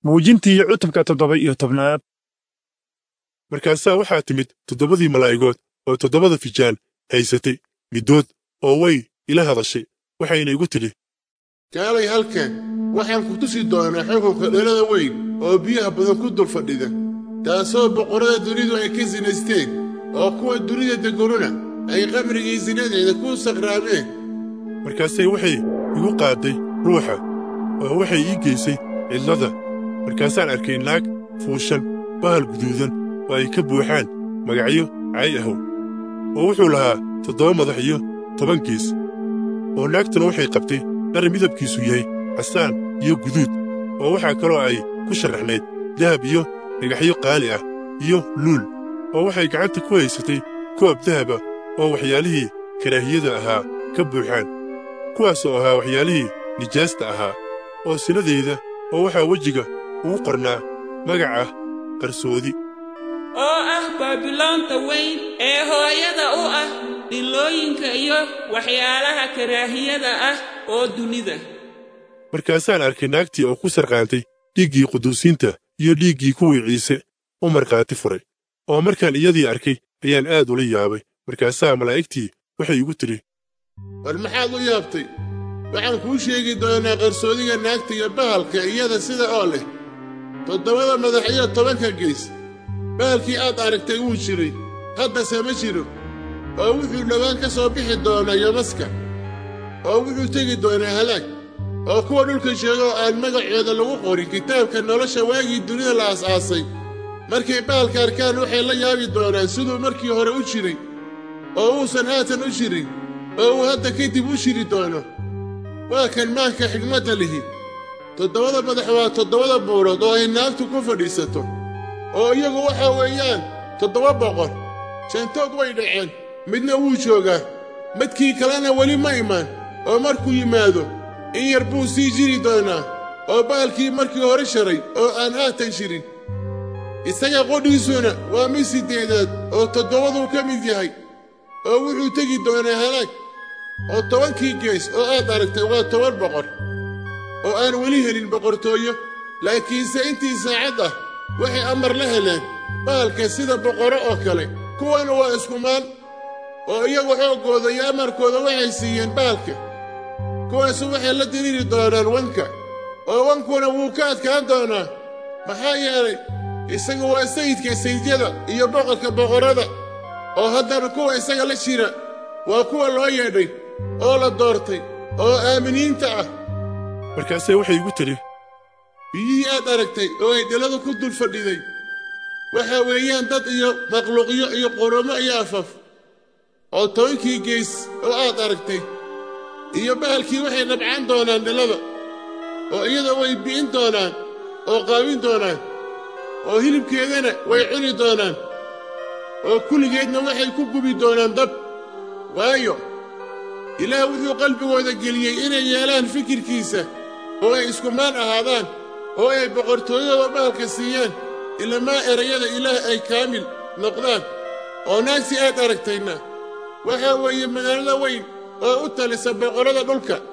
muujintii cutubka toddoba iyo tobnaad markaasaa waxaa timid toddobadii malaa'igood oo toddobada fijaan haysatay middood oo way ila hadashay waxayna igu tidhi kaalay halkan waxaan ku tusi doonaa xukunka dhalada weyn oo biyaha badan ku dul fadhida taasoo boqorrada dunidu ay ka sinaysteen oo kuwa dunida degganuna ay qamrigii sinadeeda ku sakraameen markaasay waxay igu qaadday ruuxa oo waxay ii geysay cidlada markaasaan arkay naag fuushan bahal guduudan oo ay ka buuxaan magacyo cay ahow oo wuxuu lahaa toddoba madax iyo toban gees oo naagtuna waxay qabtay dhar midabkiisu yahay casaan iyo guduud oo waxaa kaloo ay ku sharaxnayd dahab iyo dhagaxyo qaali ah iyo luul oo waxay gacanta ku haysatay koob dahaba oo waxyaalihii karaahiyada ahaa ka buuxaan kuwaas oo ahaa waxyaalihii nijaasta ahaa oo sinadeeda oo waxaa wejiga ugu qornaa magac ah qarsoodi oo ah baabiloonta weyn ee hooyada u ah dhilooyinka iyo waxyaalaha karaahiyada ah oo dunida markaasaan arkay naagtii oo ku sarqaantay dhiiggii quduusiinta iyo dhiiggii kuwii ciise u markhaati furay oo markaan iyadii arkay ayaan aad ula yaabay markaasaa malaa'igtii waxay igu tidhi war maxaad u yaabtay waxaan kuu sheegi doonaa qarsoodiga naagta iyo bahalka iyada sida oo leh toddobada madax iyo tobanka gees bahalkii aad aragtay wuu jiray haddase ma jiro oo wuxuu dhowaan ka soo bixi doonaa yomaska oo wuxuu tegi doonaa halaag oo kuwa dhulka jooga oo aan magacooda lagu qorin kitaabka nolosha waagii dunida la aas-aasay markay bahalka arkaan waxay la yaabi doonaan siduu markii hore u jiray oo uusan haatan u jirin oo uu hadda kadib u jiri doono waa kan maanka xigmadda lihi toddobada madax waa toddobada buurood oo ay naagtu ku fadhiisato oo iyagu waxa weeyaan toddoba boqor jantood way dhaceen midna wuu joogaa madkii kalena weli ma imaan oo markuu yimaado in yar buu sii jiri doonaa oo baalkii markii hore sharay oo aan haatan jirin isaga qodhiisuna waa mid siddeedaad oo toddobaduu ka mid yahay oo wuxuu tegi doonaa halaag oo tobankii gees oo aad aragtay waa toban boqor oo aan weli helin boqortooyo laakiinse intii saacad ah waxay amar la heleen baalka sida boqorro oo kale kuwana waa iskumaan oo iyagu xooggooda iyo amarkooda waxay siiyeen baalka kuwaasu waxay la diriiri doonaan wanka oo wankuna wuu ka adkaan doonaa maxaa yeelay isagu waa sayidka sayidyada iyo boqorka boqorrada oo haddana kuwa isaga la jira waa kuwa loo yeedhay oo la doortay oo aaminiinta ah markaasay waxay igu tidhi biyihii aad aragtay oo ay dhaladu ku dul fadhiday waxa weeyaan dad iyo makhluuqyo iyo qurumo iyo afaf oo tobankii gees oo aad aragtay iyo bahalkii waxay nabcaan doonaan dhalada oo iyada way bi'in doonaan oo qaawin doonaan oo hilibkeedana way cuni doonaan oo kulligeedna waxay ku gubi doonaan dab waayo ilaah wuxuu qalbigooda geliyey inay yeelaan fikirkiisa oo ay iskumaan ahaadaan oo ay boqortooyada bahalka siiyaan ilamaa erayada ilaah ay kaamil noqdaan oo naagsi aad aragtayna waxaa weeye magaalada weyn oo u talisa boqorrada dhulka